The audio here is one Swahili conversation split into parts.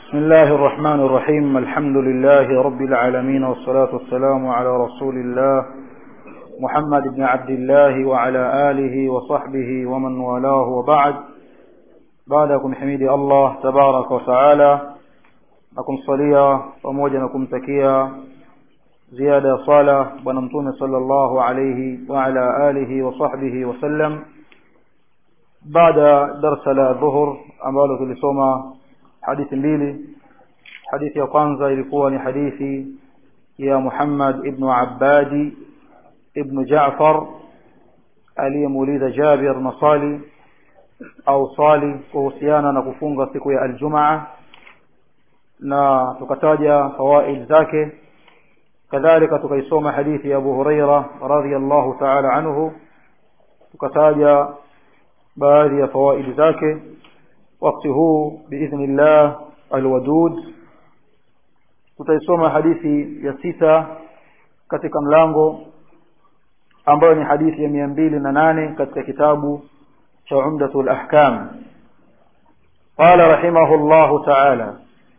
بسم الله الرحمن الرحيم الحمد لله رب العالمين والصلاة والسلام على رسول الله محمد بن عبد الله وعلى آله وصحبه ومن والاه وبعد بعدكم حميد الله تبارك وتعالى نكم صليا pamoja na kumtakia ziada ya sala bwana mtume sallallahu alayhi wa ala alihi wa sahbihi wasallam baada darsa la dhuhur ambalo tulisoma hadithi mbili hadithi ya kwanza ilikuwa ni hadithi ya Muhammad ibn Abbadi ibn Jaafar aliyemuuliza Jabir masali au swali kuhusiana na kufunga siku ya aljumaa na tukataja fawaid zake kadhalika tukaisoma hadithi ya Abu Huraira radhiyallahu ta'ala anhu tukataja baadhi ya fawaid zake wakati huu biidhnillah alwadud tutaisoma hadithi ya sita katika mlango ambayo ni hadithi ya mia mbili na nane katika kitabu cha umdatul ahkam قال رحمه الله تعالى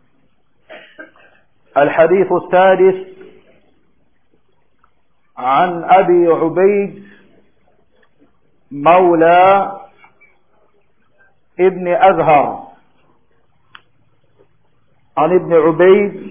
الحديث السادس عن أبي عبيد مولى ابن أزهر عن ابن عبيد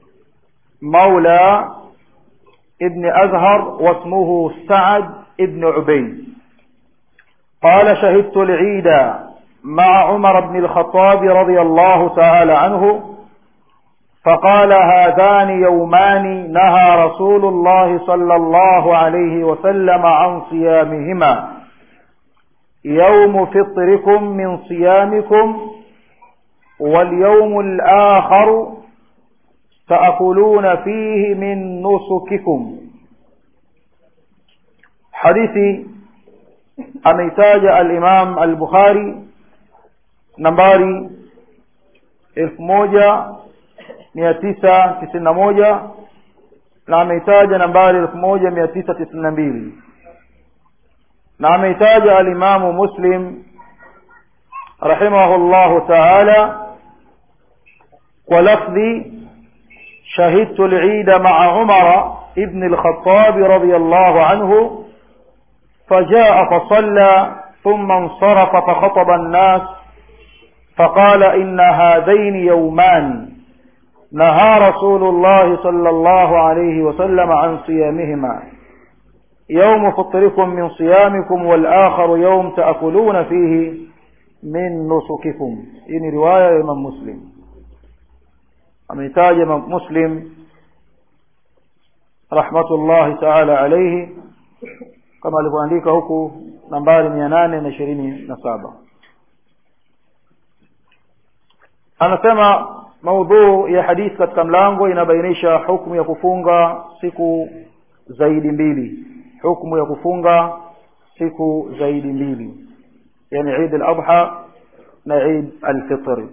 مولى ابن أزهر واسمه سعد ابن عبيد قال شهدت العيد مع عمر بن الخطاب رضي الله تعالى عنه فقال هذان يومان نهى رسول الله صلى الله عليه وسلم عن صيامهما يوم فطركم من صيامكم واليوم الآخر تأكلون فيه من نسككم حديث أميتاج الإمام البخاري نمباري elfu moja mia tisa tisini na moja na ameitaja nambari elfu moja mia tisa tisini na mbili na ameitaja alimamu muslim rahimahullahu taala kwa lafdhi shahidtu lida maa umara ibn lkhatabi radi allahu anhu فجاء فصلى ثم انصرف فخطب الناس فقال إن هذين يومان نهى رسول الله صلى الله عليه وسلم عن صيامهما يوم فطركم من صيامكم والآخر يوم تأكلون فيه من نسككم إن رواية إمام مسلم أميتاج إمام مسلم رحمة الله تعالى عليه كما alivyoandika huku nambari mia nane na ishirini na saba anasema maudhuu ya hadithi katika mlango inabainisha hukmu ya kufunga siku zaidi mbili hukmu ya kufunga siku zaidi mbili yani Eid al-Adha na Eid al-Fitr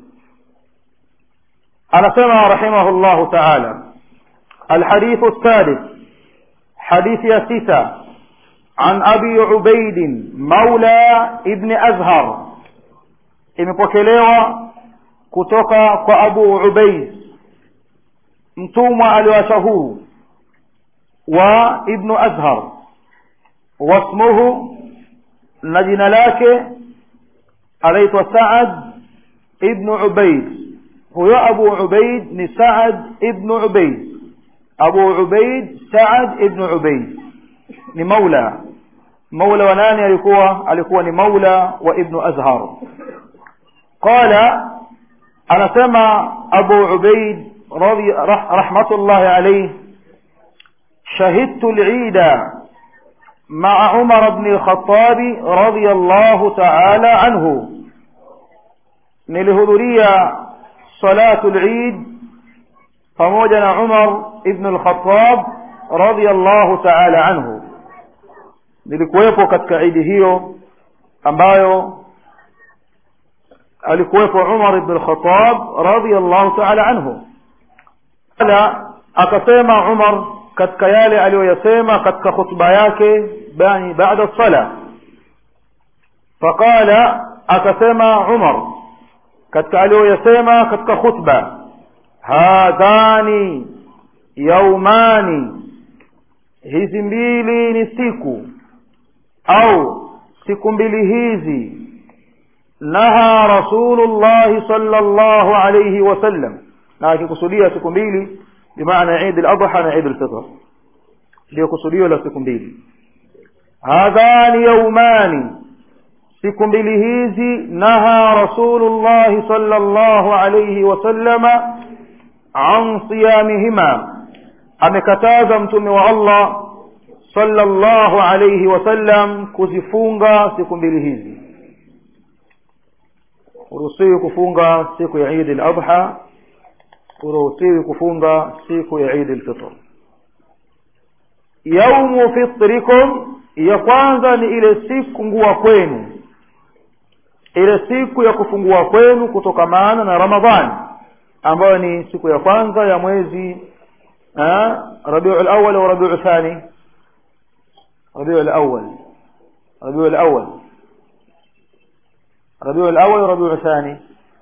anasema rahimahullahu ta'ala الحديث السادس حديث يا ستة عن أبي عبيد مولى ابن أزهر imepokelewa kutoka kwa Abu Ubaid mtumwa aliwacha huu wa Ibn Azhar wasmuhu na jina lake anaitwa Saad ibn Ubaid huyo Abu Ubaid ni Saad ibn Ubaid Abu Ubaid Saad ibn Ubaid ni maula maula wa nani alikuwa alikuwa ni maula wa Ibn Azhar qala anasema Abu Ubaid radhi rahmatullahi alayhi شهدت العيد مع عمر بن الخطاب رضي الله تعالى عنه نلهذرية صلاة العيد فموجنا عمر بن الخطاب رضي الله تعالى عنه nilikuwepo katika idi hiyo ambayo alikuwepo Umar ibn al-Khattab radiyallahu ta'ala anhu ala akasema Umar katika yale aliyoyasema katika khutba yake bani baada sala faqala akasema Umar katika aliyoyasema katika khutba hadhani yaumani hizi mbili ni siku au siku mbili hizi naha rasulullahi sallallahu alayhi wasallam na akikusudia siku mbili bimaana Eid al-Adha na Eid al-Fitr ndio kusudio la siku mbili hadhani yaumani siku mbili hizi naha rasulullahi sallallahu alayhi wasallama an siyamihima amekataza mtume wa Allah sallallahu alayhi wasallam kuzifunga siku mbili hizi uruhusiwi kufunga siku ya Eid al-Adha uruhusiwi kufunga siku ya Eid al-Fitr yaumu fitrikum ya kwanza ni ile siku ngua kwenu ile siku ya kufungua kwenu kutokamana na Ramadhani ambayo ni siku ya kwanza ya mwezi Rabiul Awwal au Rabiul Thani Rabiul Awwal Rabiul Awwal Rabiul Awwal Rabiul Thani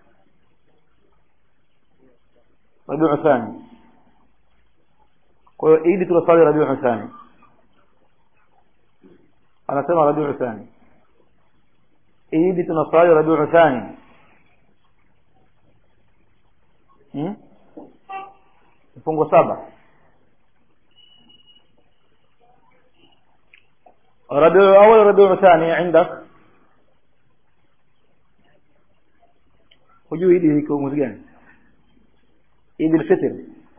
Rabiul Thani kwa hiyo idi tunasali Rabiul Thani anasema Rabiul Thani idi tunasali Rabiul Thani hmm? mfungo saba ربيع الأول ربيع الثاني عندك hujui idi iko mwezi gani idi الفطر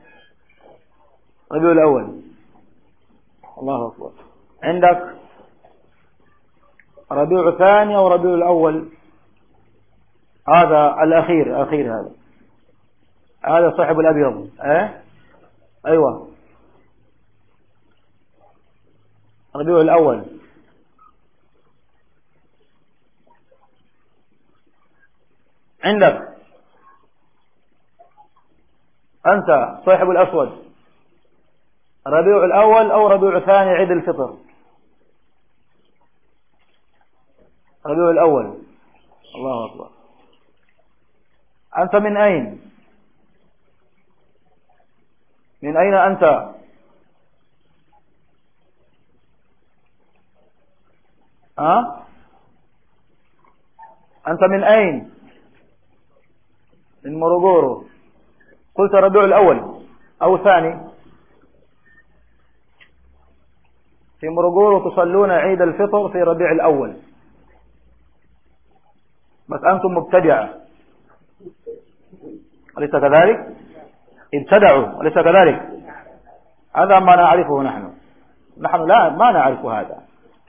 ربيع الأول الله أكبر عندك ربيع الثاني أو ربيع الأول هذا الأخير الأخير هذا هذا صاحب الأبيض أه؟ أيوة ربيع الأول عندك أنت صاحب الأسود ربيع الأول أو ربيع الثاني عيد الفطر ربيع الأول الله أكبر أنت من أين من أين أنت ها أنت من أين من مروغورو قلت ربيع الأول أو ثاني في مروغورو تصلون عيد الفطر في ربيع الأول بس أنتم مبتدعة أليس كذلك ابتدعوا أليس كذلك هذا ما نعرفه نحن نحن لا ما نعرف هذا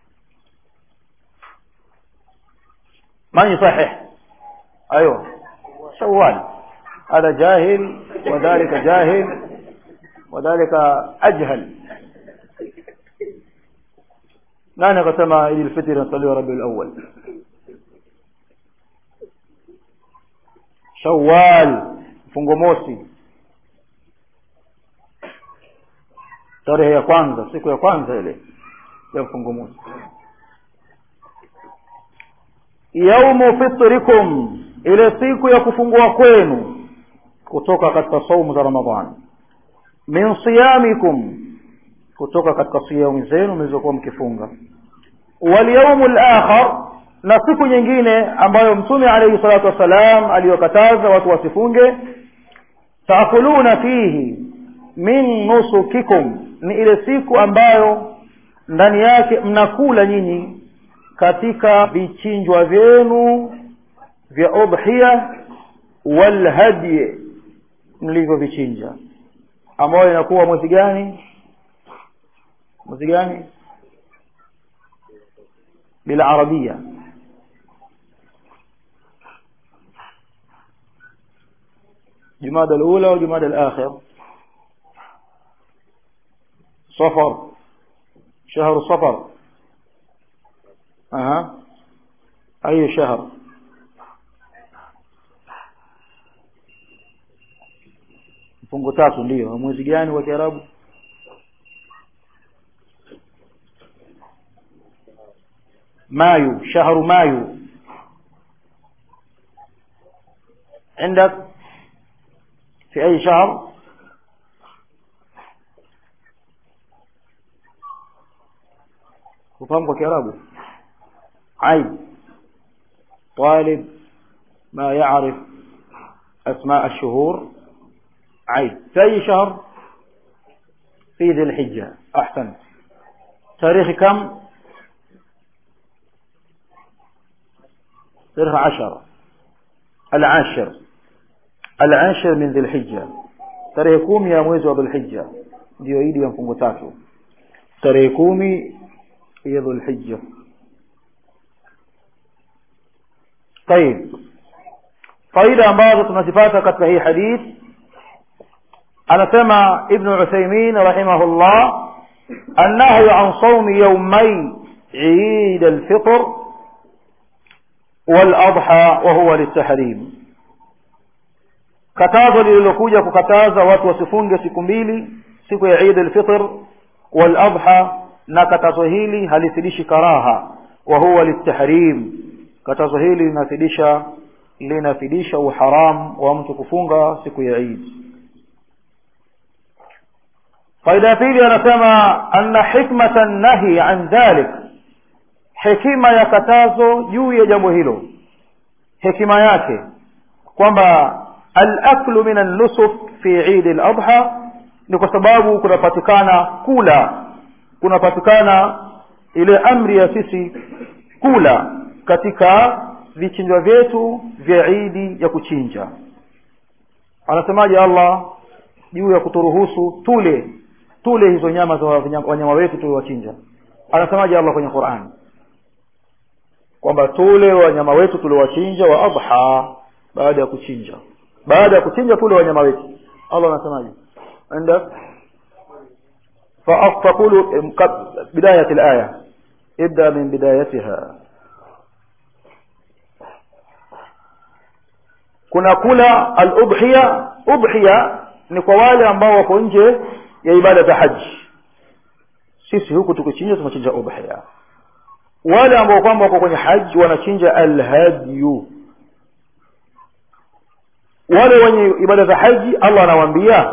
من يصحح أيوة شوال هذا جاهل وذلك جاهل وذلك أجهل لا نقسم إلى الفتر نصلي ربي الأول شوال fungo mosi tarehe ya kwanza siku ya kwanza ile ya mfungo mosi yaumu fitrikum ile siku ya kufungua kwenu kutoka katika saumu za ramadhani min siyamikum kutoka katika siyamu zenu mlizokuwa mkifunga walyaumu lakhar na siku nyingine ambayo mtume alayhi salatu wassalam aliyokataza watu wasifunge taakuluna fihi min nusukikum ni ile siku ambayo ndani yake mnakula nyinyi katika vichinjwa vyenu vya udhiya walhadyi mlivyovichinja ambayo inakuwa mwezi gani mwezi gani bila arabia جماد الأولى وجماد الآخر صفر شهر صفر أها أي شهر mfungo tatu ndio mwezi gani wa kiarabu mayu shahru mayu عندك في أي شهر وفهمك كرابه عيب طالب ما يعرف أسماء الشهور عيب في أي شهر في ذي الحجة أحسن تاريخ كم تاريخ عشر العاشر العاشر من ذي الحجة tarehe kumi ya mwezi wa dhulhijja ndiyo idi ya mfungo tatu tarehe kumi ya dhulhijja طيب faida ambazo tunazipata katika hii hadith anasema ibnu uthaymin rahimahullah annahyu an saumi yaumai عيد الفطر والأضحى وهو للتحريم katazo lililokuja kukataza watu wasifunge siku mbili siku ya Eid al-Fitr wal Adha na katazo hili halifidishi karaha wa huwa litahrim katazo hili linafidisha linafidisha uharam wa mtu kufunga siku ya Eid faida ya pili anasema anna hikmata nahi an dhalik hekima ya katazo juu ya jambo hilo hekima yake kwamba al-aklu min an-nusuk fi Eid al-Adha ni kwa sababu kunapatikana kula kunapatikana ile amri ya sisi kula katika vichinjwa vyetu vya Eid ya kuchinja anasemaje Allah juu ya kuturuhusu tule tule hizo nyama za wanyama wetu tuliowachinja anasemaje Allah kwenye Qur'an kwamba tule wanyama wetu tuliowachinja wa adha baada ya kuchinja baada ya kuchinja tule wanyama wetu Allah anasemaje عندك فأقول بداية الآية ابدأ من بدايتها kuna kula al-udhiya udhiya ni kwa wale ambao wako nje ya ibada za haji sisi huku tukichinja tunachinja udhiya wale ambao kwamba wako kwenye haji wanachinja al-hadyu wale wenye ibada za haji Allah anawaambia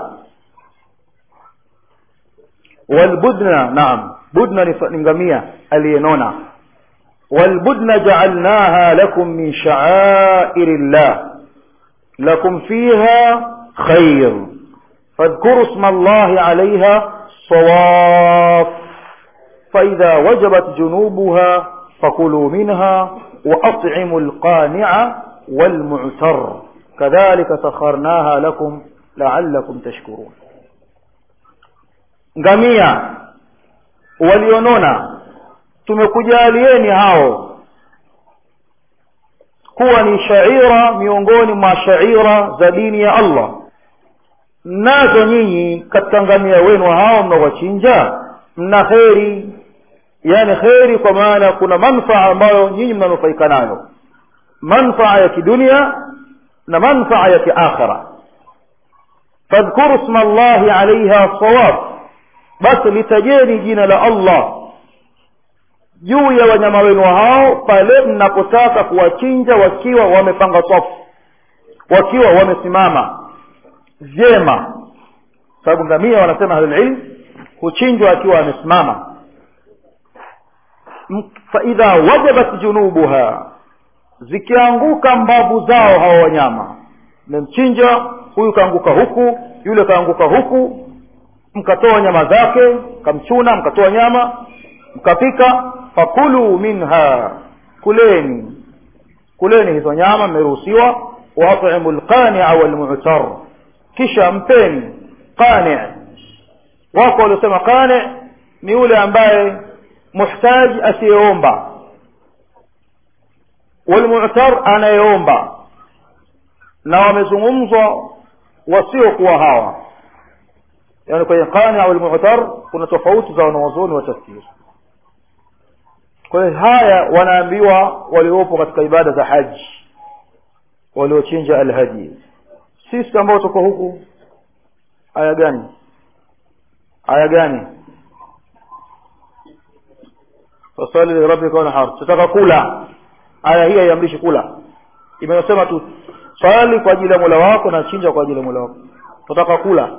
والبدن نعم بدن نغمية الينونا والبدن جعلناها لكم من شعائر الله لكم فيها خير فاذكروا اسم الله عليها صواف فإذا وجبت جنوبها فكلوا منها وأطعموا القانع والمعتر كذلك سخرناها لكم لعلكم تشكرون ngamia walionona tumekujalieni hao kuwa ni shaira miongoni mwa shaira za dini ya Allah nazo nyinyi katika ngamia wenu hao mnaowachinja mna kheri yani kheri kwa maana kuna manfaa ambayo nyinyi mnanufaika nayo manfaa ya kidunia na manfaa ya kiakhira fadhkuru isma Allahi alaiha sawab basi litajeni jina la Allah juu ya wanyama wenu hao pale mnapotaka kuwachinja wakiwa wamepanga safu wakiwa wamesimama vyema sababu ngamia wanasema ahlulilm huchinjwa akiwa amesimama faidha wajabat junubuha zikianguka mbavu zao hao wanyama mmemchinja huyu kaanguka huku yule kaanguka huku mkatoa nyama zake mkamchuna mkatoa nyama mkapika fakulu minha kuleni kuleni hizo nyama mmeruhusiwa waatimu lqania walmu'tar kisha mpeni qani wako waliosema qani ni yule ambaye muhtaji asiyeomba walmu'tar anayeomba na wamezungumzwa wasiokuwa hawa yani kwenye qani au al-mu'tar kuna tofauti za wanawazuoni wa tafsiri kwa hiyo haya wanaambiwa waliopo katika ibada za haji waliochinja alhaji sisi ambao tuko huku aya gani aya gani fasali lirabbika wanhar tutaka kula aya hii haiamrishi kula imesema tu swali kwa ajili ya Mola wako na chinja kwa ajili ya Mola wako tutaka kula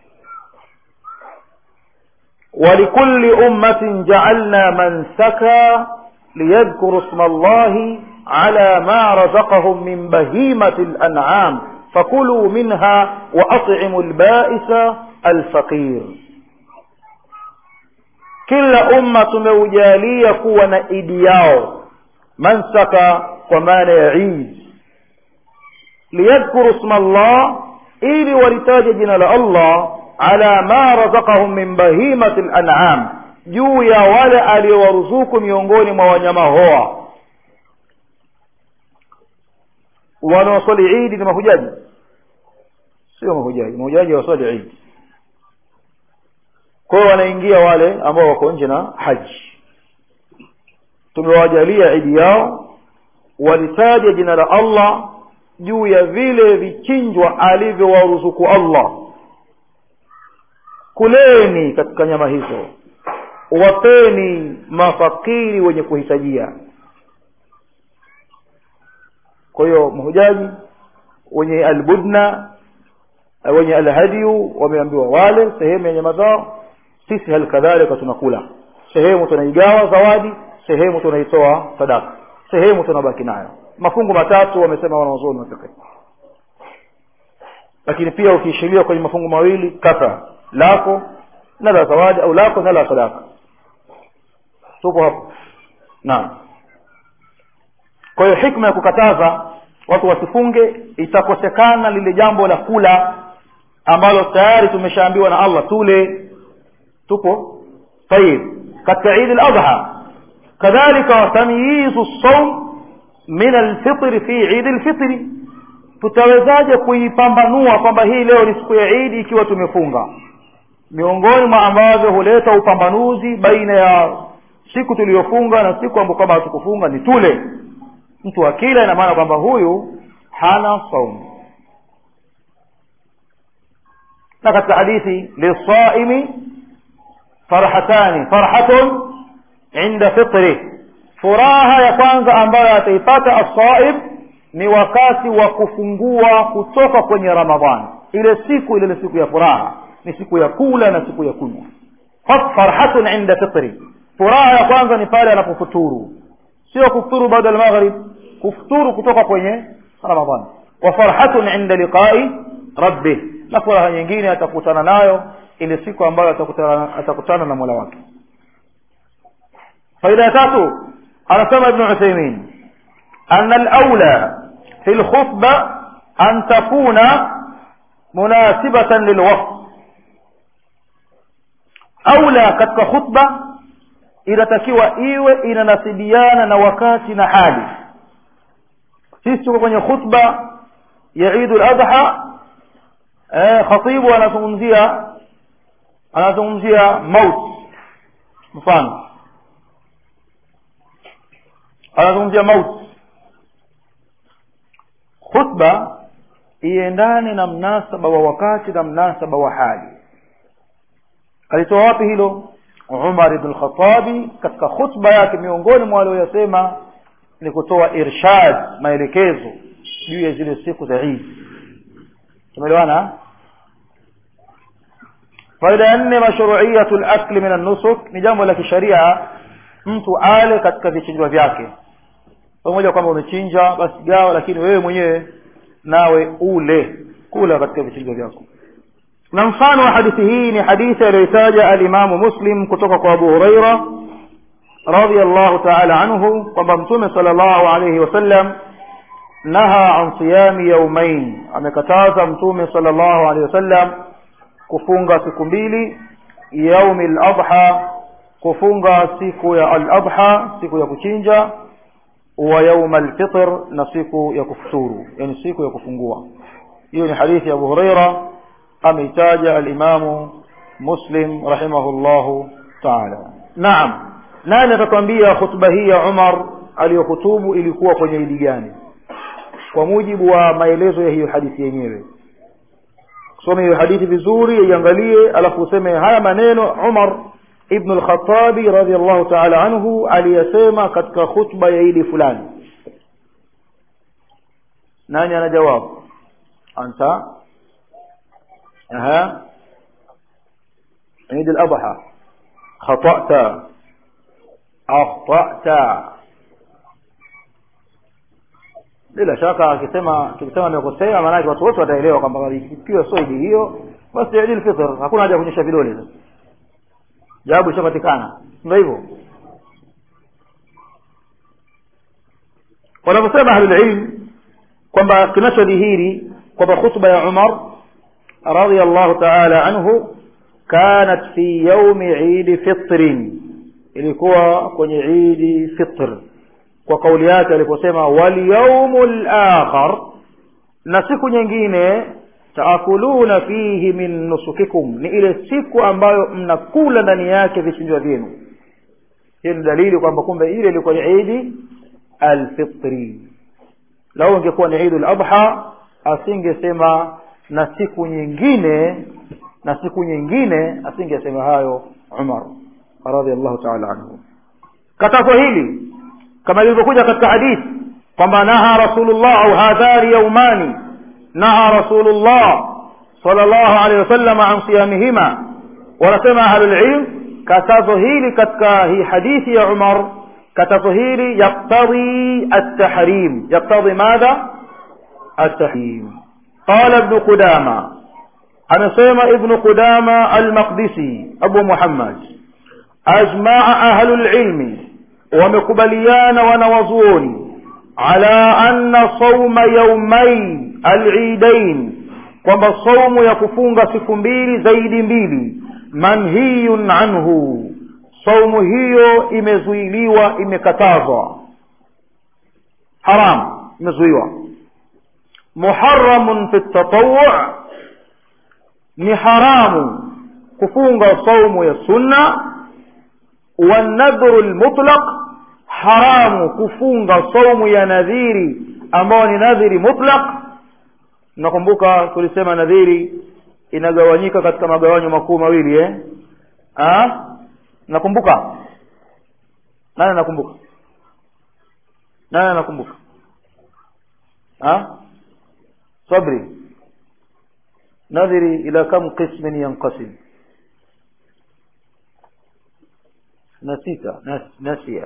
ولكل أمة جعلنا منسكا ليذكروا اسم الله على ما رزقهم من بهيمة الأنعام فكلوا منها وأطعموا البائس الفقير kila umma tumeujalia kuwa na idi yao mansaka kwa maana ya idi liyadhkuru sma llah ili walitaje jina la allah ala ma razaqahum min bahimati lanam juu ya wale aliowaruzuku miongoni mwa wanyama hoa wanaoswali idi ni mahujaji sio mahujaji mahujaji waswali idi kwa hiyo wanaingia wale ambao wako nje na haji tumewajalia idi yao walitaja jina la allah juu ya vile vichinjwa alivyowaruzuku allah kuleni katika nyama hizo wapeni mafakiri wenye kuhitajia kwa hiyo mahujaji wenye albudna wenye alhadiyu wameambiwa wale sehemu ya nyama zao sisi hali kadhalika tunakula sehemu tunaigawa zawadi sehemu tunaitoa sadaka sehemu tunabaki nayo mafungu matatu wamesema wanazuoni wafiqhi lakini pia ukiishilia kwenye mafungu mawili kafa lako na la zawadi au lako na la sadaka tupo hapo naam kwa hiyo hikma ya kukataza watu wasifunge itakosekana lile jambo la kula ambalo tayari tumeshaambiwa na allah tule tupo tayib katika idi ladha kadhalika tamyizu saum min alfitri fi idi lfitri tutawezaje kuipambanua kwamba hii leo ni siku ya idi ikiwa tumefunga miongoni mwa ambavyo huleta upambanuzi baina ya siku tuliyofunga na siku ambayo kama hatukufunga ni tule mtu akila ina maana kwamba huyu hana saumu na katika hadithi lisaimi farhatani farhatun inda fitri furaha ya kwanza ambayo ataipata asaib ni wakati wa kufungua kutoka kwenye ramadhani ile siku ile siku ya furaha ni siku ya kula na siku ya kunywa farhatun inda fitri furaha ya kwanza ni pale anapofuturu sio kufuturu baada ya maghrib kufuturu kutoka kwenye ramadhani wa farhatun inda liqai rabbih na furaha nyingine atakutana nayo ile siku ambayo atakutana, atakutana na mola wake faida ya tatu anasema ibnu uthaimin أن الأولى في الخطبة أن تكون مناسبة للوقت أولى katika khutba inatakiwa iwe inanasibiana na wakati na hali sisi tuko kwenye khutba ya Eid al-Adha eh khatibu anazungumzia anazungumzia maut mfano anazungumzia maut khutba iendane na mnasaba wa wakati na mnasaba wa hali alitoa wapi hilo Umar ibn Khattabi katika khutba yake miongoni mwa walioyasema ni kutoa irshad maelekezo juu ya zile siku za Eid tumeelewana faida ya nne mashru'iyatu al-akl min an-nusuk ni jambo la kisharia mtu ale katika vichinjwa vyake pamoja kwamba umechinja basi gawa lakini wewe mwenyewe nawe ule kula katika vichinjwa vyako na mfano wa hadithi hii ni hadithi aliyoitaja alimamu muslim kutoka kwa abu huraira radiallahu taala anhu kwamba mtume sala llahu alaihi wasallam naha an siyami yaumain amekataza mtume sala llahu alaihi wasallam kufunga siku mbili yaumi ladha kufunga siku ya al-adha siku ya kuchinja wa yauma al-fitr na siku ya kufuturu yani siku ya kufungua hiyo ni hadithi ya Abu Huraira ameitaja al-Imam Muslim rahimahullahu ta'ala naam nani atakwambia khutba hii ya Umar aliyohutubu ilikuwa kwenye idi gani kwa mujibu wa maelezo ya hiyo hadithi yenyewe kusome hiyo hadithi vizuri iangalie alafu useme haya maneno Umar ibn al-Khattabi radhiyallahu ta'ala anhu aliyasema katika khutba ya idi fulani nani ana jawabu anta aha عيد الأضحى خطأت أخطأت bila shaka akisema akisema amekosea maanake watu wote wataelewa kwamba ikiwa sio idi hiyo basi idil fitr hakuna haja ya kuonyesha vidole sasa jawabu ishapatikana ndio hivyo wanavyosema ahlulilm kwamba kinachodhihiri kwamba khutba ya umar radiallahu taala anhu kanat fi yaumi idi fitrin ilikuwa kwenye idi fitr kwa kauli yake aliposema walyaumu lakhar na siku nyingine taakuluna fihi min nusukikum ni ile siku ambayo mnakula ndani yake vichinjwa vyenu hiyo ni dalili kwamba kumbe ile ilikuwa ni idi alfitri lau ingekuwa ni idu ladha asingesema na siku nyingine na siku nyingine asingesema hayo umar radiallahu taala anhu katazo hili kama ilivyokuja katika hadithi kwamba naha rasulullah au hadhari yaumani naha rasulullah sallallahu alaihi wasallam an siyamihima wanasema ahlulilm katazo hili katika hii hadithi ya umar katazo hili yaktadhi altahrim yaktadhi madha altahrim qala ibnu qudama amesema ibnu qudama almaqdisi abu muhammad ajmaa ahlu lilmi wamekubaliana wanawazuoni ala anna sauma yaumai alidain kwamba saumu ya kufunga siku mbili zaidi mbili manhiyun anhu saumu hiyo imezuiliwa imekatazwa haram imezuiwa muharamun fi tatawu ni haramu kufunga saumu ya sunna wanadhru lmutlaq haramu kufunga saumu ya nadhiri ambayo ni nadhiri mutlaq nakumbuka tulisema nadhiri inagawanyika katika magawanyo makuu mawili eh? ha? nakumbuka nani nakumbuka nani nakumbuka ha? sabri nadhiri ila kam qismin yanqasim نسيت نسي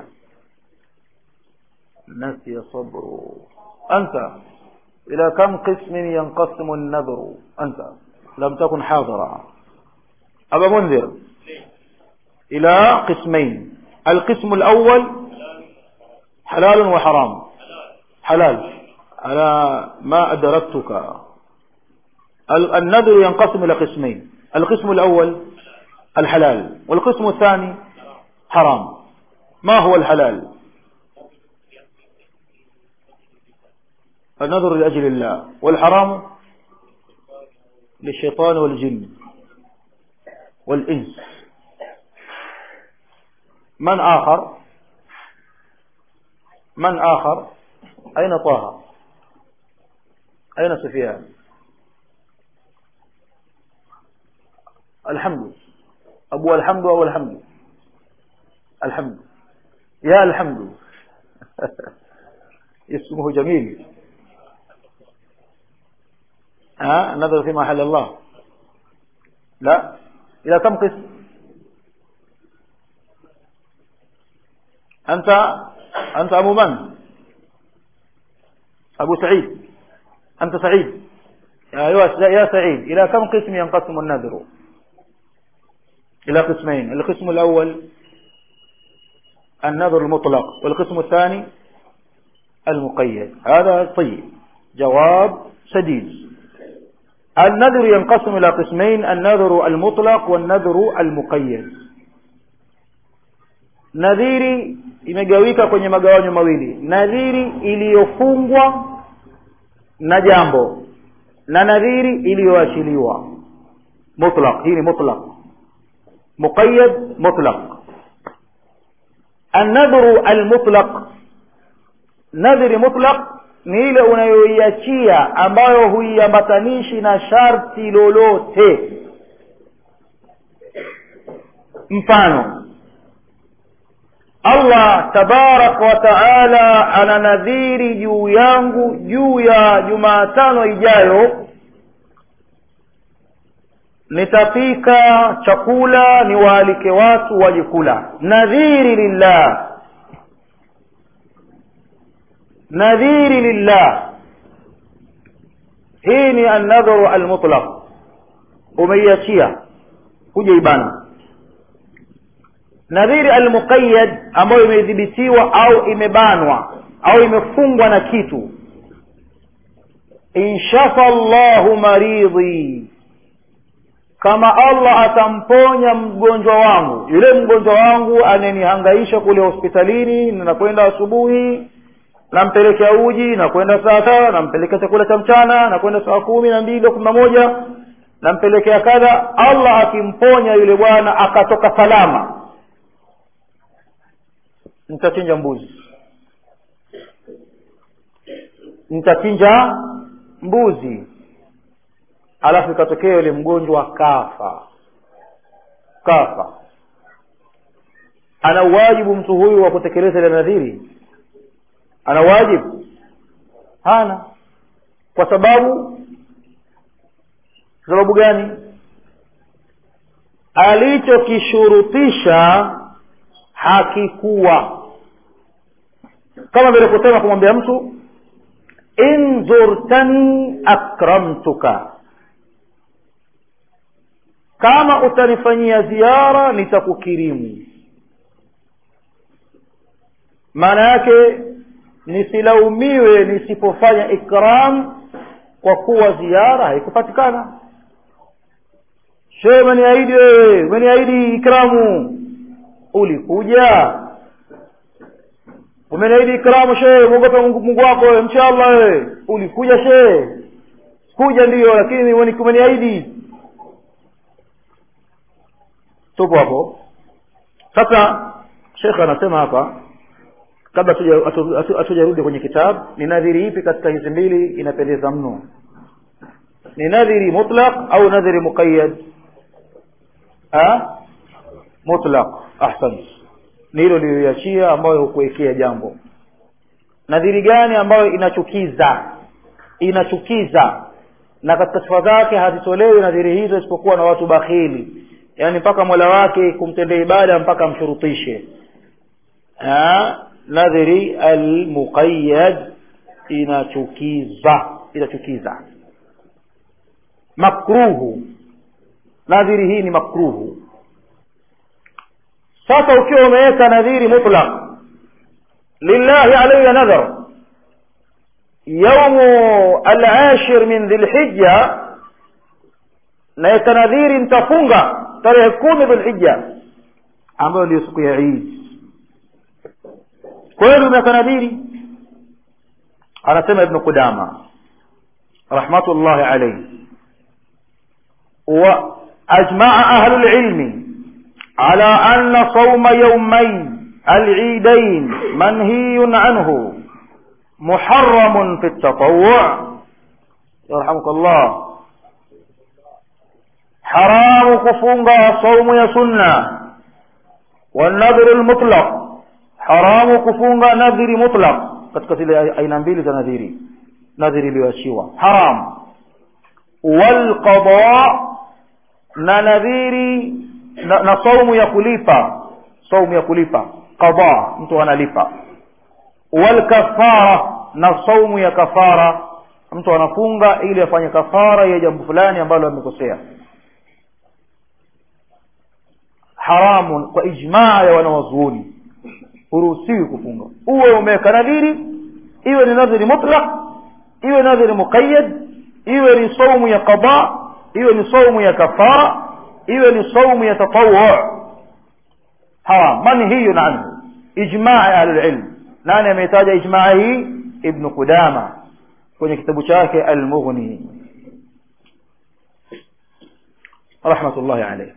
نسي صبر أنت إلى كم قسم ينقسم النذر أنت لم تكن حاضرا أبا منذر إلى قسمين القسم الأول حلال وحرام حلال على ما أدركتك النذر ينقسم إلى قسمين القسم الأول الحلال والقسم الثاني حرام ما هو الحلال النذر لأجل الله والحرام للشيطان والجن والإنس من آخر من آخر أين طه أين سفيان الحمد أبو الحمد أو الحمد الحمد يا الحمد اسمه جميل ها نظر في محل الله لا إلى كم قسم أنت أنت أبو من أبو سعيد أنت سعيد يا يا سعيد إلى كم قسم ينقسم النذر إلى قسمين القسم الأول النذر المطلق والقسم الثاني المقيد هذا طيب جواب سديد النذر ينقسم إلى قسمين النذر المطلق والنذر المقيد nadhiri imegawika kwenye magawanyo mawili nadhiri iliyofungwa na jambo na nadhiri iliyoachiliwa mutlaq hii ni mutlaq muqayyad mutlaq النذر المطلق nadhiri mutlaq ni ile unayoiachia ambayo huiambatanishi na sharti lolote mfano allah tabaraka wa taala ana nadhiri juu yangu juu ya jumaatano ijayo nitapika chakula niwaalike watu waje kula nadhiri lillah nadhiri lillah hii ni annadharu almutlaq umeiachia kuja ibana nadhiri almuqayyad ambayo imedhibitiwa au imebanwa au imefungwa na kitu inshafa llahu maridhi kama allah atamponya mgonjwa wangu yule mgonjwa wangu ananihangaisha kule hospitalini nakwenda asubuhi nampelekea uji nakwenda saa saba nampelekea chakula cha mchana nakwenda saa kumi na mbili kumi na moja nampelekea kadha allah akimponya yule bwana akatoka salama nitachinja mbuzi nitachinja mbuzi alafu ikatokea yule mgonjwa kafa kafa ana uwajibu mtu huyu wa kutekeleza ile nadhiri ana wajibu hana kwa sababu sababu gani alichokishurutisha hakikuwa kama vile kusema kumwambia mtu in zurtani akramtuka kama utanifanyia ziara nitakukirimu maana yake nisilaumiwe nisipofanya ikram kwa kuwa ziara haikupatikana shee umeniahidi wewe umeniahidi ikramu ulikuja umeniahidi ikramu shee mwogope mungu wako wewe mcha allah wewe ulikuja shee kuja ndiyo lakini umeniahidi tupo hapo sasa shekhe anasema hapa kabla hatujarudi kwenye kitabu ni nadhiri ipi katika hizi mbili inapendeza mno ni nadhiri mutlaq au nadhiri muqayyad mutlaq ahsan ni hilo liliachia ambayo hukuwekea jambo nadhiri gani ambayo inachukiza inachukiza na katika sifa zake hazitolewi nadhiri hizo isipokuwa na watu bakhili yaani mpaka mola wake kumtendea ibada mpaka amshurutishe nadhiri almuqayyad inachukiza inachukiza makruhu nadhiri hii ni makruhu sasa ukiwa umeweka nadhiri mutlaq lillahi alayya nadhar yaumu alashir min dhilhijja naweka nadhiri nitafunga tarehe kumi dhulhijja ambayo ndio siku ya idi kweli umeweka nadhiri anasema ibnu qudama rahmatullahi alayhi واجمع اهل العلم على ان صوم يومي العيدين منهي عنه محرم في التطوع يرحمك الله حرام كفونغا صوم يا سنة والنذر المطلق حرام كفونغا نذر مطلق katika zile aina mbili za nadhiri nadhiri iliyoachiwa haram walqada na nadhiri na, na saumu ya kulipa saumu ya kulipa qada mtu analipa walkafara na saumu ya kafara mtu anafunga ili afanye kafara ya jambo fulani ambalo amekosea haramun kwa ijmaa ya wanawazuoni huruhusiwi kufunga uwe umeweka nadhiri iwe ni nadhiri mutlaq iwe nadhiri muqayyad iwe ni saumu ya qada iwe ni saumu ya kafara iwe ni saumu ya tatawu haram manhiyun anhu ijmaa ya ahlulilm nani ameitaja ijmaa hii ibnu qudama kwenye kitabu chake almughni rahmatullahi alayh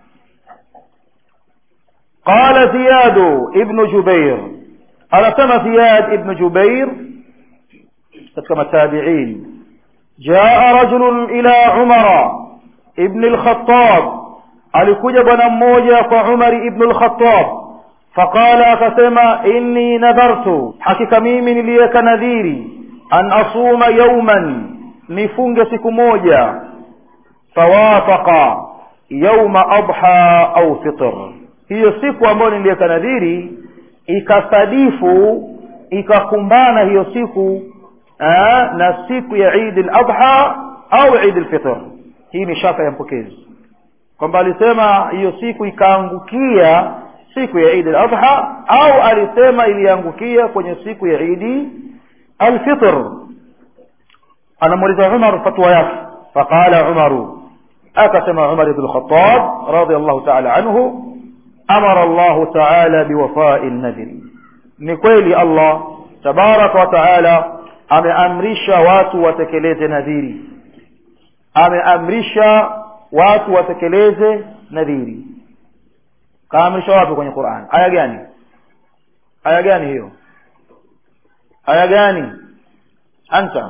قال زياد ابن جبير أنا زياد ابن جبير كما التابعين جاء رجل إلى عمر ابن الخطاب alikuja bwana mmoja kwa umari ibnu lkhatab faqala akasema inni nadhartu hakika mimi niliweka nadhiri an asuma yauman nifunge siku moja fawafaqa yauma adha au fitr hiyo siku ambayo niliweka nadhiri ikasadifu ikakumbana hiyo siku aa, na siku ya idi ladha au idi lfitr hii ni shaka ya mpokezi kwamba alisema hiyo siku ikaangukia siku ya idi ladha au alisema iliangukia kwenye siku ya idi alfitr anamuuliza umar fatwa yake faqala umaru akasema umar ibn lkhatab radiallahu taala anhu amara allahu taala biwafai nadhiri ni kweli allah tabaraka wa taala ameamrisha watu watekeleze nadhiri ameamrisha watu watekeleze nadhiri kaamrisha wapi kwenye quran aya gani aya gani hiyo aya gani anta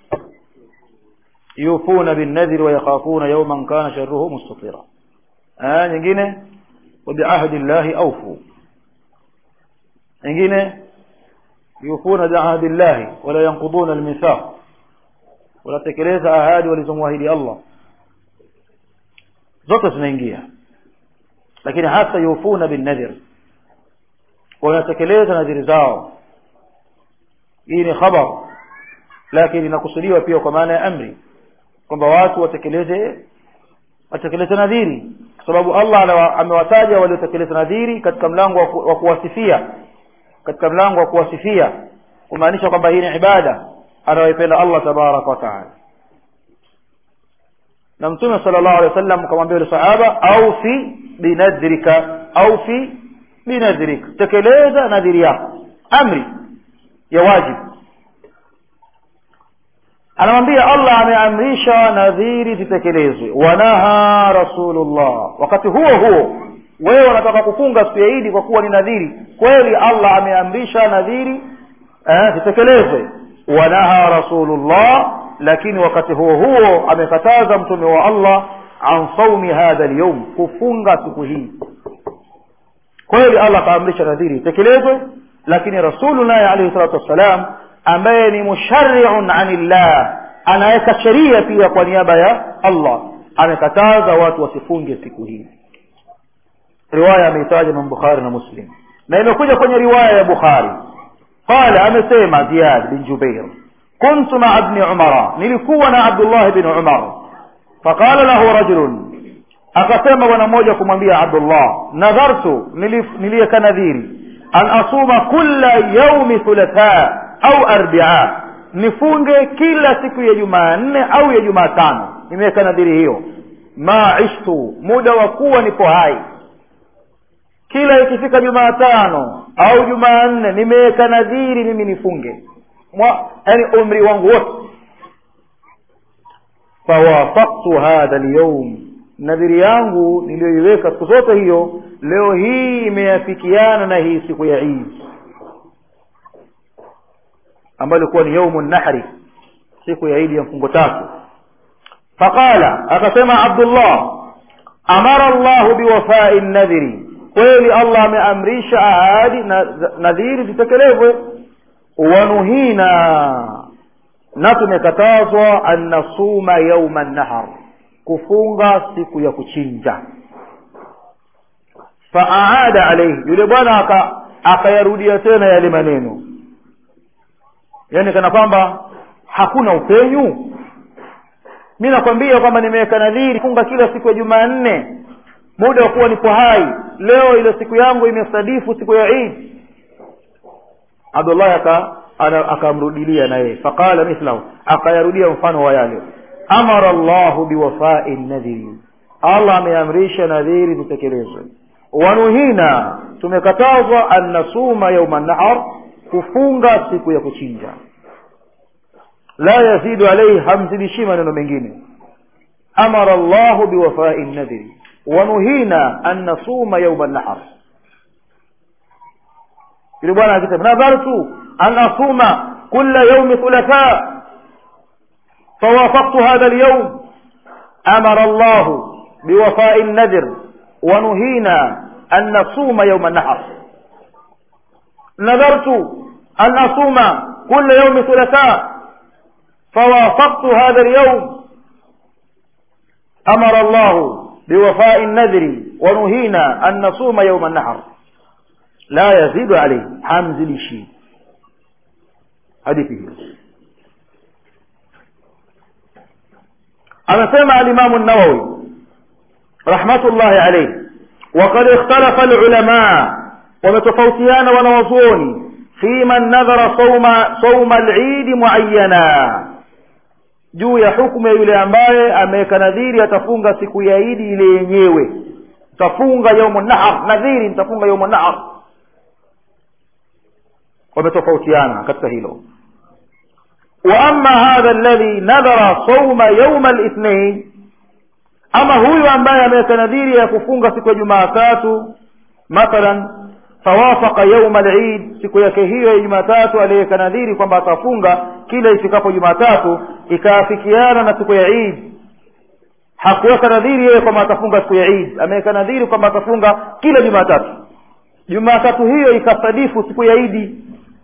yufuna binnadhir wayakhafuna yawman kana sharruhu mustatira aya nyingine وبعهد الله أوفوا nyingine yufuna biahdi llahi wala yanquduna almithaq wanatekeleza ahadi walizomwahidi allah zote zinaingia lakini hasa yufuna binnadhir wanatekeleza nadhiri zao hii ni khabar lakini inakusudiwa pia kwa maana ya amri kwamba watu watekeleze watekeleze nadhiri kwa sababu allah amewataja waliotekeleza nadhiri katika mlango wa kuwasifia katika mlango wa kuwasifia kumaanisha kwamba hii ni ibada anayoipenda allah tabaraka wa taala na mtume sala llahu alehi wa sallam kamwambia yule sahaba aufi binadhrika aufi binadhrika tekeleza nadhiri yako amri ya wajibu anamwambia allah ameamrisha nadhiri zitekelezwe wanaha rasulullah wakati huo huo wewe unataka kufunga siku ya idi kwa kuwa ni nadhiri kweli allah ameamrisha nadhiri eh, zitekelezwe wanaha rasulullah lakini wakati huo huo amekataza mtume wa allah an saumi hadha lyaum kufunga siku hii kweli allah akaamrisha nadhiri itekelezwe lakini rasulu naye alaihi salatu wassalam ambaye ni mushariun anillah anaweka sheria pia kwa niaba ya allah amekataza watu wasifunge siku hii riwaya ameitaja imam bukhari na muslim na imekuja kwenye riwaya ya bukhari qala amesema ziyad bin jubair kuntu maa bni umara nilikuwa na abdullah bin umar faqala lahu rajulun akasema bwana mmoja kumwambia abdullah nadhartu niliyeka nadhiri an asuma kulla yaumi thulatha au arbia nifunge kila siku ya jumanne au ya jumatano nimeweka nadhiri hiyo ma ishtu muda wa kuwa nipo hai kila ikifika jumatano au jumanne nimeweka nadhiri mimi nifunge yani umri wangu wote fawafaktu hadha lyaum nadhiri yangu niliyoiweka siku zote hiyo leo hii imeafikiana na hii siku ya idi ambayo ilikuwa ni yaumu nahri siku ya idi ya mfungo tatu faqala akasema abdullah amara llahu biwafai nadhiri kweli allah ameamrisha ahadi na nadhiri zitekelezwe wanuhina na tumekatazwa an nasuma yauma nahar kufunga siku ya kuchinja faaada alaihi yule bwana akayarudia tena yale maneno yaani kana kwamba hakuna upenyu mi nakwambia kwamba nimeweka nadhiri funga kila siku ya jumanne muda wa kuwa nipo hai leo ile siku yangu imesadifu siku ya idi abdullahi akamrudilia na yeye faqala mithlahu akayarudia mfano wa yale amara llahu biwafai nadhiri allah ameamrisha nadhiri zitekelezwe wanuhina tumekatazwa an nasuma yauma nahar kufunga siku ya kuchinja la yazidu alaihi hamzidishi maneno mengine amara llahu biwafai nadhiri wanuhina an nasuma yauma nahar yule bwana akisema nadhartu an asuma kula yaumi thulatha فوافقت هذا اليوم أمر الله بوفاء النذر ونهينا أن نصوم يوم النحر نذرت أن أصوم كل يوم ثلاثاء فوافقت هذا اليوم أمر الله biwafai nadhri wa nuhina an nasuma yauma nahar la yazidu alayhi hamzilishi hadithi hiyo anasema alimamu nawawi rahmatullahi alayhi وقد اختلف العلماء ومتفوتيان ونوزوني في من نذر صوم صوم العيد معينا juu ya hukumu ya yule ambaye ameweka nadhiri atafunga siku ya idi ile yenyewe tafunga yaumu nahar nadhiri nitafunga yaumu nahar wametofautiana katika hilo wa ama hadha alladhi nadhara sauma yauma lithnain ama huyu ambaye ameweka nadhiri ya kufunga siku ya jumaatatu mathalan fawafaka yauma lid siku yake hiyo ya jumatatu aliyeweka nadhiri kwamba atafunga kila ifikapo jumatatu ikaafikiana na siku ya id hakuweka nadhiri yeye kwamba atafunga siku ya id ameweka nadhiri kwamba atafunga kila jumatatu jumatatu hiyo ikasadifu siku ya idi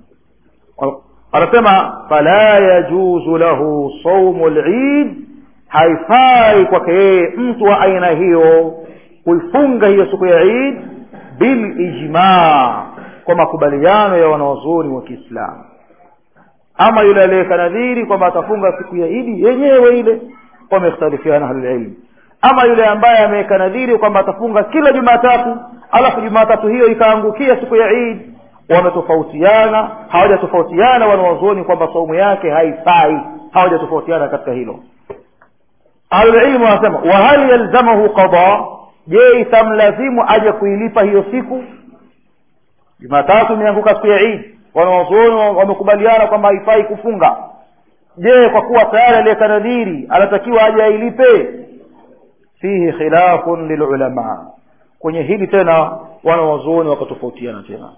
anasema fala yajuzu lahu saumu lid haifai kwake yeye mtu wa aina hiyo kuifunga hiyo siku ya id bilijmaa kwa makubaliano ya wanawazuoni wa kiislamu ama yule aliyeweka nadhiri kwamba atafunga siku ya idi yenyewe ile wamekhtalifiana ahlulilmi ama yule ambaye ameweka nadhiri kwamba atafunga kila jumatatu alafu jumatatu hiyo ikaangukia siku ya idi wametofautiana hawajatofautiana wanawazuoni kwamba saumu yake haifai hawajatofautiana katika hilo ahlulilmu wanasema wahal yalzamahu qada je itamlazimu aje kuilipa hiyo siku jumatatu imeanguka siku ya idi wanawazuoni wamekubaliana kwamba haifai kufunga je kwa kuwa tayari aliyeka nadhiri anatakiwa aje ailipe fihi khilafun lilulama kwenye hili tena wanawazuoni wakatofautiana tena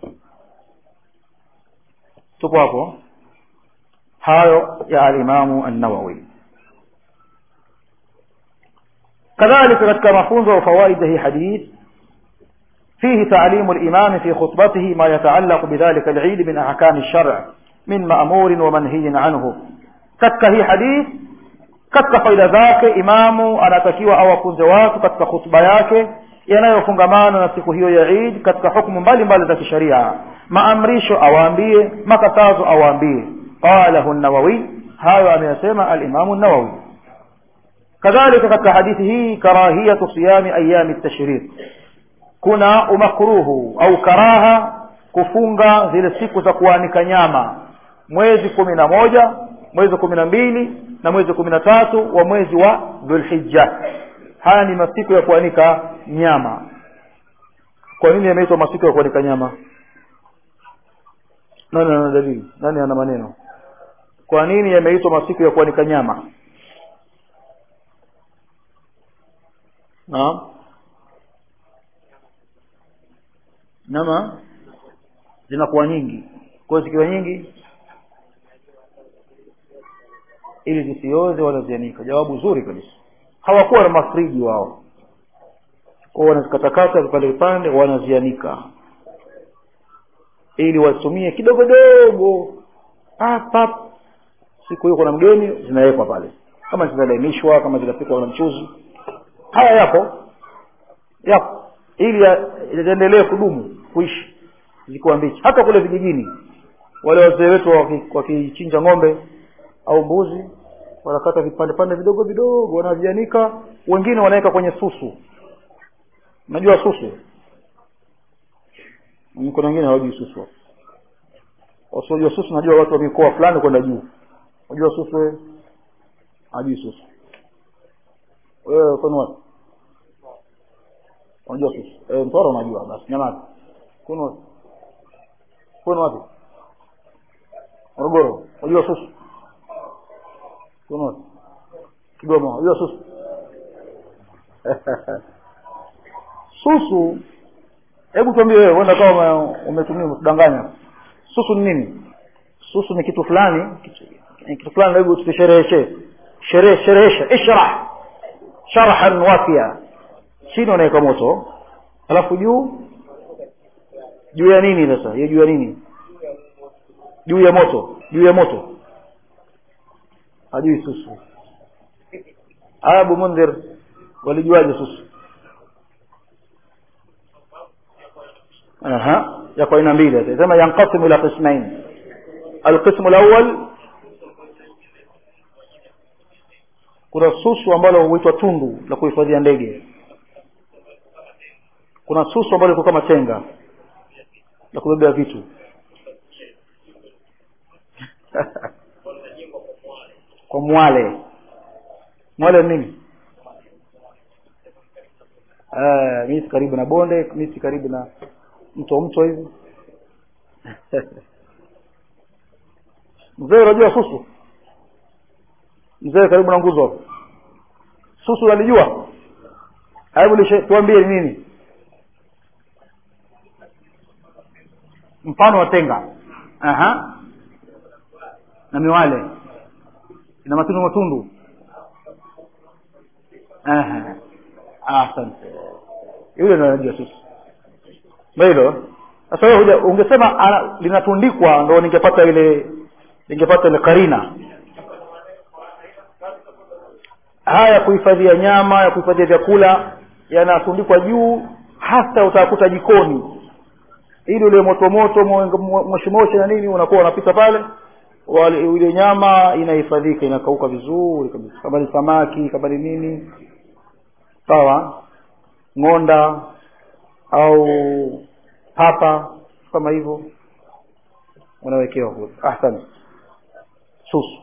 tupo hapo hayo ya alimamu annawawi kadhalika katika mafunzo wa fawaida hii hadith فيه تعليم الإمام في خطبته ما يتعلق بذلك العيد من أحكام الشرع من مأمور ومنهي عنه katika hii hadith katika faida zake imamu anatakiwa awafunze watu katika khutba yake yanayofungamana na siku hiyo ya Eid katika hukumu mbalimbali za kisharia maamrisho awaambie makatazo awaambie qalahu an-nawawi hayo ameyasema al-imamu an-nawawi kadhalika katika hadithi hii karahiyatu siyami ayami at-tashriq kuna umakruhu au karaha kufunga zile siku za kuanika nyama mwezi kumi na moja mwezi kumi na mbili na mwezi kumi na tatu wa mwezi wa dhulhijja haya ni masiku ya kuanika nyama kwa nini yameitwa masiku ya kuanika nyama nani ana dalili nani ana maneno kwa nini yameitwa masiku ya kuanika nyama naam nyama zinakuwa nyingi kwa hiyo zikiwa nyingi ili zisioze wala zianika jawabu zuri kabisa hawakuwa na mafriji wao kwa wanazikatakata vipande vipande wanazianika ili watumie kidogo dogo pap pap siku hiyo kuna mgeni zinawekwa pale kama zinalainishwa kama zinapikwa na mchuzi haya yapo yapo ili ziendelee kudumu kuishi zikuwa mbichi hata kule vijijini wale wazee wetu wakichinja ng'ombe au mbuzi wanakata vipande pande vidogo vidogo wanavianika wengine wanaweka kwenye susu unajua susu kuna wengine hawajui susu wasiojua susu najua watu wa mikoa fulani kwenda juu unajua susu wewe hajui susu wewe kwani wapi unajua susu eh mtoro unajua basi nyamaza kwani wapi kwani wapi Morogoro unajua susu kwani wapi Kigoma unajua susu susu hebu tuambie wewe uenda kama umetumia umedanganya susu ni nini susu ni kitu fulani kitu, kitu fulani hebu tushereheshe sherehe sherehesha ishrah sharhan wafia chini unaweka moto alafu juu juu ya nini sasa hiyo juu ya nini juu ya moto juu ya moto hajui susu abu mundhir walijuaje susu aha yako aina mbili sema yanqasimu ila qismain alqismu alawwal kuna susu ambalo huitwa tundu la kuhifadhia ndege kuna susu ambalo liko kama tenga la kubebea vitu kwa mwale mwale nini uh, miti karibu na bonde miti karibu na mto mto hivi mzee unajua susu mzee karibu na nguzo hapo susu unalijua hebu tuambie nini mfano wa tenga aha na miwale ina matundu matundu aha asante yule ndo anajua susu ndo hilo sasa wewe ungesema ana, linatundikwa ndo ningepata ile ningepata ile karina haya ya kuhifadhia nyama ya kuhifadhia vyakula yanatundikwa juu hasa utakuta jikoni ili ule moto moto moshi moshi na nini unakuwa unapita pale ile nyama inahifadhika inakauka vizuri kabisa kama ni samaki kama ni nini sawa ng'onda au papa kama hivyo unawekewa kule ahsan susu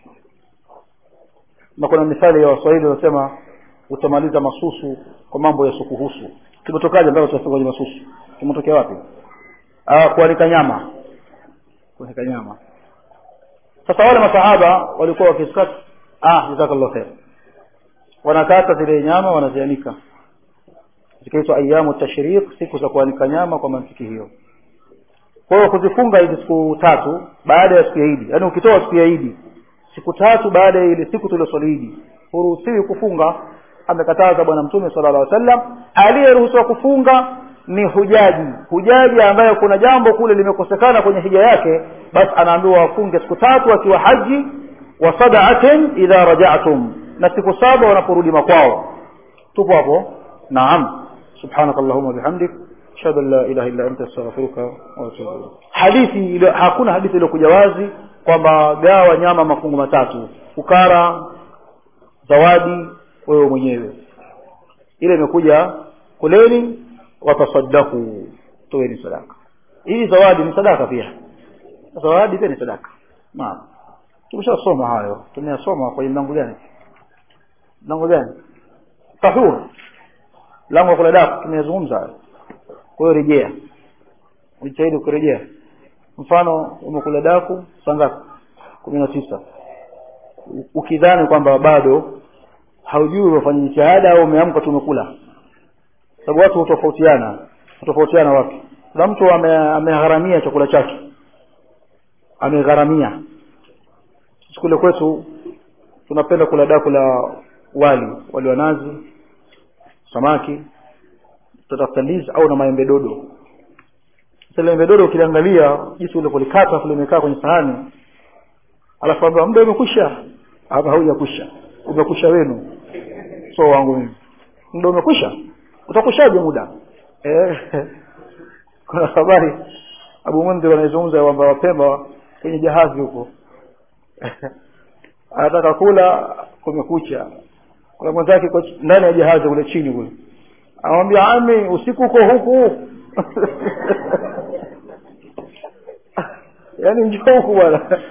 na kuna mithali ya waswahili wanasema utamaliza masusu kwa mambo ya sukuhusu kimetokaje mpaka tunasema kwenye masusu kimetokea wapi ah kuanika nyama kuanika nyama sasa wale masahaba walikuwa wakiskata ah jazakallahu khair wanakata zile nyama wanazianika zikaitwa ayamu tashriq siku za kuanika nyama kwa mantiki hiyo kwa hiyo kuzifunga hizi siku tatu baada ya siku ya Idi yaani ukitoa siku ya Idi siku tatu baada ya ile siku tulioswali Idi huruhusiwi kufunga amekataza bwana mtume sallallahu alaihi wasallam aliyeruhusiwa kufunga ni hujaji hujaji ambaye kuna jambo kule limekosekana kwenye hija yake basi anaambiwa afunge siku tatu akiwa haji wa sab'atin idha raja'tum na siku saba wanaporudi makwao tupo hapo naam subhanakallahumma bihamdik ashhadu an la ilaha illa anta astaghfiruka wa atubu ilayk hadithi ile hakuna hadithi iliyokuja wazi kwamba gawa nyama mafungu matatu fukara zawadi wewe mwenyewe ile imekuja kuleni watasaddaku toeni sadaka hii zawadi ni sadaka pia zawadi pia ni sadaka naam tumeshasoma hayo tumeyasoma kwenye mlango gani mlango gani tahur lango kula daku tumezungumza hayo kwa hiyo rejea ujitahidi kurejea mfano umekula daku saa ngapi kumi na tisa ukidhani kwamba bado haujui umefanya jitihada au umeamka tumekula sababu watu hutofautiana hutofautiana watu kuna mtu amegharamia ame chakula chake amegharamia kule kwetu tunapenda kula daku la wali wali wa nazi samaki tutatafuta ndizi au na maembe dodo sasa maembe dodo ukiliangalia jinsi ule kulikata kule imekaa kwenye sahani alafu ambaye muda umekwisha hapa haujakwisha umekwisha wenu so wangu mimi muda umekwisha utakushaje muda eh kuna habari Abu Mundhir anazungumza kwamba wapemba kwenye jahazi huko anataka kula kumekucha kuna mwenzake ndani ya jahazi kule chini kule anamwambia ami usiku uko huku yaani njoo huku bwana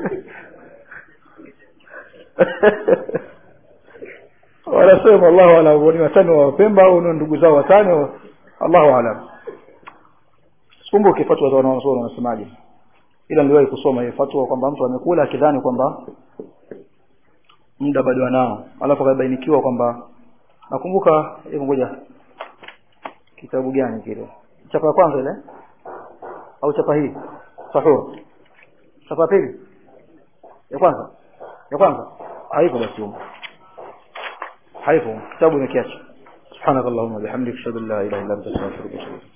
wanasema Allahu alam ni watani wa Pemba au ni ndugu zao watani Allahu alam sikumbuki fatwa za wanazuoni wanasemaje ila niliwahi kusoma hiyo fatwa kwamba mtu amekula akidhani kwamba muda bado anao alafu akabainikiwa kwamba nakumbuka hebu ngoja kitabu gani kile chapa ya kwanza ile au chapa hii sahur chapa pili ya kwanza ya kwanza haipo basi huko haipo kitabu imekiacha subhanakallahumma bihamdika ashhadu an la ilaha illa anta astaghfiruka wa atubu